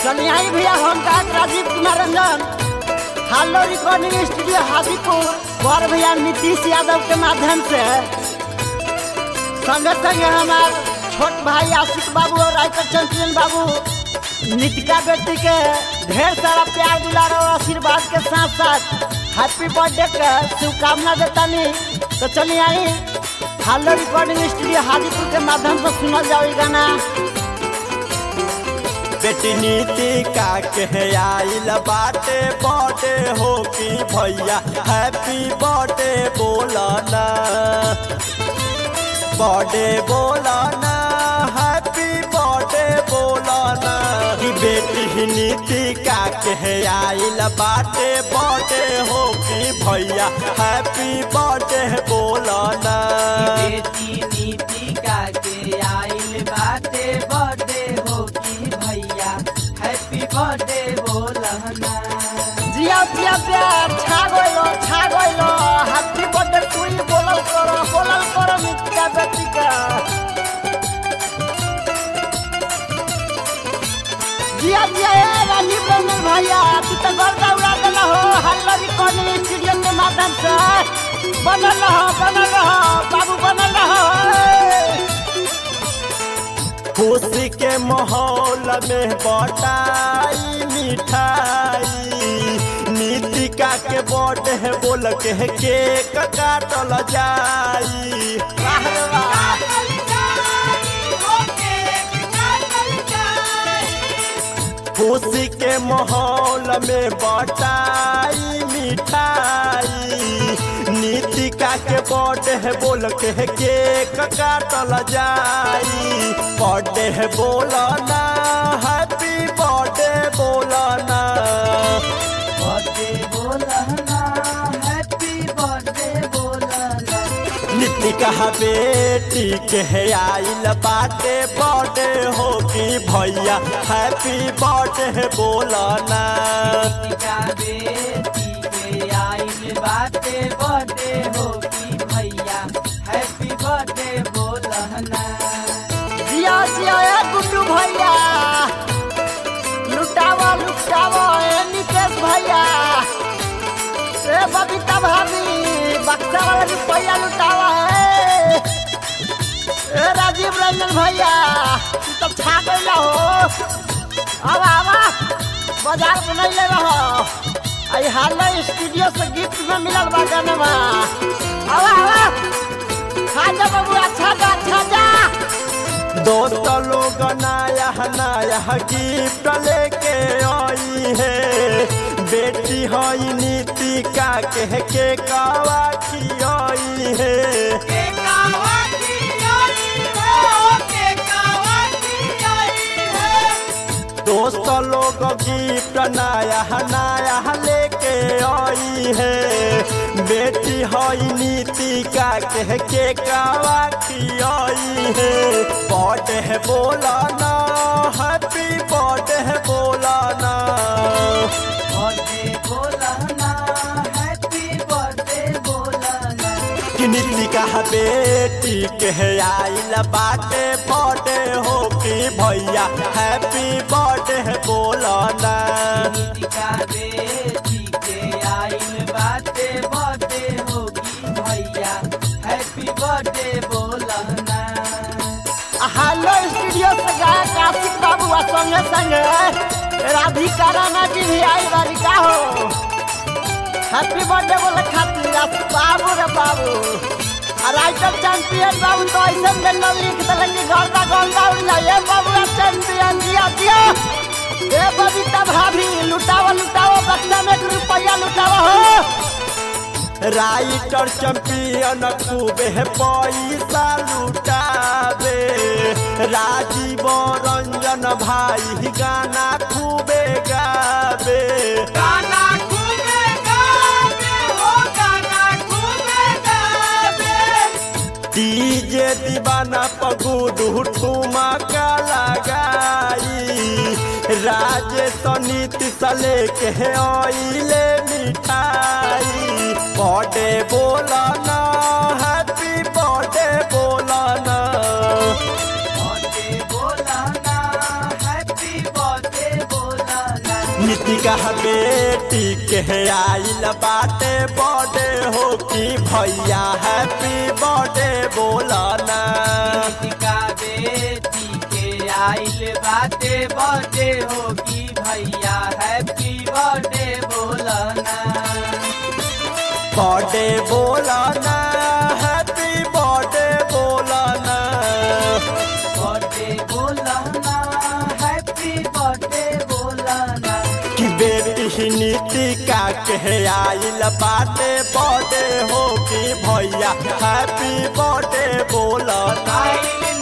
चलिए आई भैया हम का राजीव कुमार रंजन हालो रिकॉर्डिंग स्टूडियो हाजीपुर बड़ भैया नीतीश यादव के माध्यम से संगे संगे हमार छोट भाई आशिक बाबू और राइटर चंचलन बाबू नितिका बेटी के ढेर सारा प्यार दुलार और आशीर्वाद के साथ साथ हैप्पी बर्थडे के शुभकामना देतानी तो चलिए आई हालो रिकॉर्डिंग स्टूडियो हाजीपुर के माध्यम से सुनल जाओ ई गाना बेटी नीति का कहे आइल बाटे बर्थडे हो कि भैया हैप्पी बर्थडे बोलना बर्थडे बोलना हैप्पी बर्थडे बोलना कि बेटी नीति का कहे आइल बाटे बर्थडे हो कि भैया हैप्पी बर्थडे बोलना बेटी नीति का के आइल बाटे बर्थडे हो की भैया हैप्पी बर्थडे बोलना जिया जिया प्यार छा गइलो छा गइलो हैप्पी बर्थडे तू ही बोलल करो बोलल करो नित्या बेटी का जिया जिया ए राजीव रंजन भैया तू तो गर्दा उड़ा देला हो हल्ला रिकॉर्डिंग स्टूडियो के माध्यम से बनल रहो बनल रहो बाबू बनल रहो खुशी के माहौल में बटाई मिठाई नीतिका के बर्थडे बोल के केक काटल जाई वाह रे वाह खुशी के माहौल में बटाई मिठाई नीतिका के बर्थडे बोल के केक काटल जाई बर्थडे बोलना हैप्पी बर्थडे बोलना बर्थडे बोलना हैप्पी बर्थडे बोलना नितिका बेटी के आइल बाटे बर्थडे हो कि भैया हैप्पी बर्थडे बोलना नीतिका बेटी के आइल बाटे बर्थडे हो की भैया हैप्पी बर्थडे बोलना जिया जिया ए गुड्डू भैया लुटावा लुटावा ए नितेश भैया ए बबीता भाभी बक्सा वाला रुपया लुटावा है ए राजीव रंजन भैया तू तो छा गइला हो अब आवा बाजार में नहीं ले रहो आई हाल स्टूडियो से गिफ्ट में मिलल बा गाना आवा आवा खा जा बाबू अच्छा जा अच्छा जा दोस्त लोग नया नया गिफ्ट लेके आई है बेटी हई नीतिका के के कावा खियाई है दोस्त लोग गिफ्ट नया नया लेके आई है बेटी हई नीतिका के के कावा खियाई है बर्थडे बोलना हैप्पी बर्थडे बोलना बर्थडे बोलना हैप्पी बर्थडे बोलना कि नीतिका बेटी के आइल बाटे बर्थडे हो कि भैया हैप्पी बर्थडे बोलना नीतिका बेटी के आइल बाटे बर्थडे होगी भैया हैप्पी बर्थडे बोलना हेलो स्टूडियो से गायक आशिक बाबू आ संगे संगे राधिका राणा जी भी आई बारी का हो हैप्पी बर्थडे बोले खातिर आ बाबू रे बाबू आ राइटर चैंपियन बाबू तो ऐसे में लिख दिले कि गर्दा गर्दा उड़ जाए बाबू आ चैंपियन जिया जिया ए बबीता भाभी लुटावा लुटावा बक्सा में एक रुपया लुटावा हो राइटर चैंपियन खूबे पैसा लुटावे राजीव रंजन भाई गाना खूबे गावे गाना खूबे गावे हो गाना खूबे गावे डीजे दीवाना पगुडू ठुमका लगाई राजेश नीतीश लेके आइले मिठाई बर्थडे बोलना हैप्पी बर्थडे बोलना बर्थडे बोलना हैप्पी बर्थडे बोलना नितिका बेटी के आइल बाटे बर्थडे हो कि भैया हैप्पी बर्थडे बोलना टीका बेटी के आइल बाटे बर्थडे हो कि भैया हैप्पी बर्थडे बोलना बर्थडे बोलना हैप्पी बर्थडे बोलना बर्थडे बोलना हैप्पी बर्थडे बोलना कि बेटी नितिका के आइल बाटे बर्थडे हो कि भैया हैप्पी बर्थडे बोलना आइल